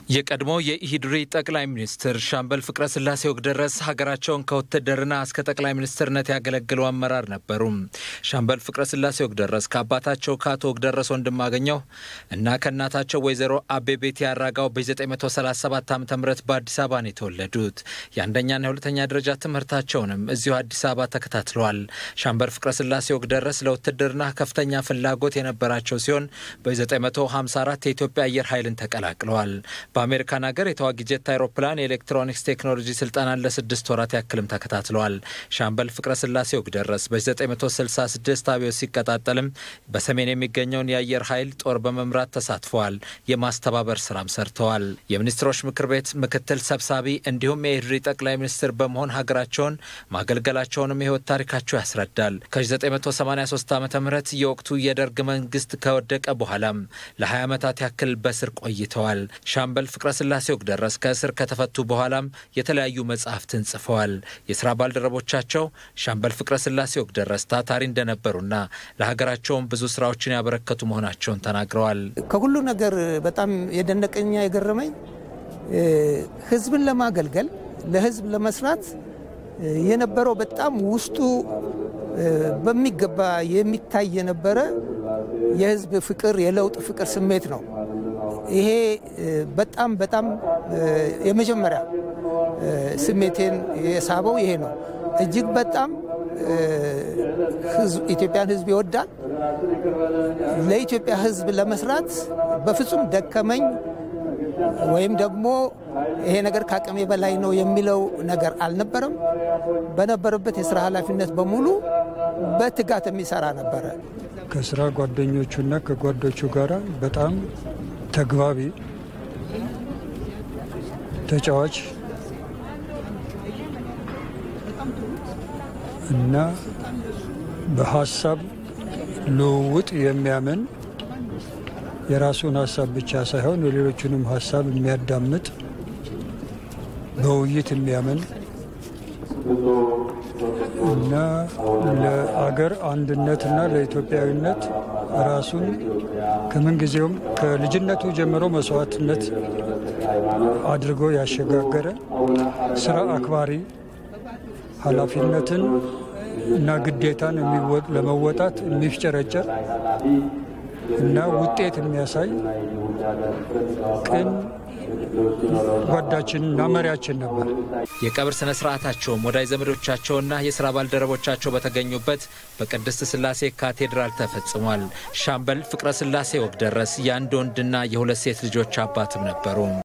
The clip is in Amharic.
የቀድሞ የኢሂድሪ ጠቅላይ ሚኒስትር ሻምበል ፍቅረ ስላሴ ወግደረስ ሀገራቸውን ከውትድርና እስከ ጠቅላይ ሚኒስትርነት ያገለግሉ አመራር ነበሩ። ሻምበል ፍቅረ ስላሴ ወግደረስ ከአባታቸው ከአቶ ወግደረስ ወንድማገኘው እና ከእናታቸው ወይዘሮ አቤቤቴ አራጋው በ937 ዓ ም በአዲስ አበባ ነው የተወለዱት። የአንደኛና የሁለተኛ ደረጃ ትምህርታቸውንም እዚሁ አዲስ አበባ ተከታትለዋል። ሻምበል ፍቅረ ስላሴ ወግደረስ ለውትድርና ከፍተኛ ፍላጎት የነበራቸው ሲሆን በ954 የኢትዮጵያ አየር ኃይልን ተቀላቅለዋል። በአሜሪካን ሀገር የተዋጊ ጀት አይሮፕላን የኤሌክትሮኒክስ ቴክኖሎጂ ስልጠናን ለስድስት ወራት ያክልም ተከታትለዋል። ሻምበል ፍቅረ ስላሴ ወግደረስ በ966 አብዮት ሲቀጣጠልም በሰሜን የሚገኘውን የአየር ኃይል ጦር በመምራት ተሳትፈዋል። የማስተባበር ስራም ሰርተዋል። የሚኒስትሮች ምክር ቤት ምክትል ሰብሳቢ እንዲሁም የኢህድሪ ጠቅላይ ሚኒስትር በመሆን ሀገራቸውን ማገልገላቸውንም የህይወት ታሪካቸው ያስረዳል። ከ983 ዓ ም የወቅቱ የደርግ መንግስት ከወደቀ በኋላም ለ20 ዓመታት ያክል በስር ቆይተዋል። ሻምበል ፍቅረ ስላሴ ወግደረስ ከእስር ከተፈቱ በኋላም የተለያዩ መጽሐፍትን ጽፈዋል። የስራ ባልደረቦቻቸው ሻምበል ፍቅረ ስላሴ ወግደረስ ታታሪ እንደነበሩና ለሀገራቸውም ብዙ ስራዎችን ያበረከቱ መሆናቸውን ተናግረዋል። ከሁሉ ነገር በጣም የደነቀኛ የገረመኝ ህዝብን ለማገልገል ለህዝብ ለመስራት የነበረው በጣም ውስጡ በሚገባ የሚታይ የነበረ የህዝብ ፍቅር፣ የለውጥ ፍቅር ስሜት ነው። ይሄ በጣም በጣም የመጀመሪያ ስሜቴን የሳበው ይሄ ነው። እጅግ በጣም ኢትዮጵያን ህዝብ ይወዳል። ለኢትዮጵያ ህዝብ ለመስራት በፍጹም ደከመኝ ወይም ደግሞ ይሄ ነገር ከአቅሜ በላይ ነው የሚለው ነገር አልነበረም። በነበረበት የስራ ኃላፊነት በሙሉ በትጋት የሚሰራ ነበረ። ከስራ ጓደኞቹና ከጓዶቹ ጋር በጣም ተግባቢ፣ ተጫዋች እና በሀሳብ ልውውጥ የሚያምን የራሱን ሀሳብ ብቻ ሳይሆን የሌሎቹንም ሀሳብ የሚያዳምጥ በውይይት የሚያምን እና ለአገር አንድነትና ለኢትዮጵያዊነት ራሱን ከምንጊዜውም ከልጅነቱ ጀምሮ መስዋዕትነት አድርጎ ያሸጋገረ ስራ አክባሪ፣ ኃላፊነትን እና ግዴታን ለመወጣት የሚፍጨረጨር እና ውጤት የሚያሳይ ቅን ጓዳችንና መሪያችን ነበር። የቀብር ስነ ስርዓታቸውም ወዳጅ ዘመዶቻቸውና የስራ ባልደረቦቻቸው በተገኙበት በቅድስት ስላሴ ካቴድራል ተፈጽሟል። ሻምበል ፍቅረ ስላሴ ወግደረስ የአንድ ወንድና የሁለት ሴት ልጆች አባትም ነበሩ።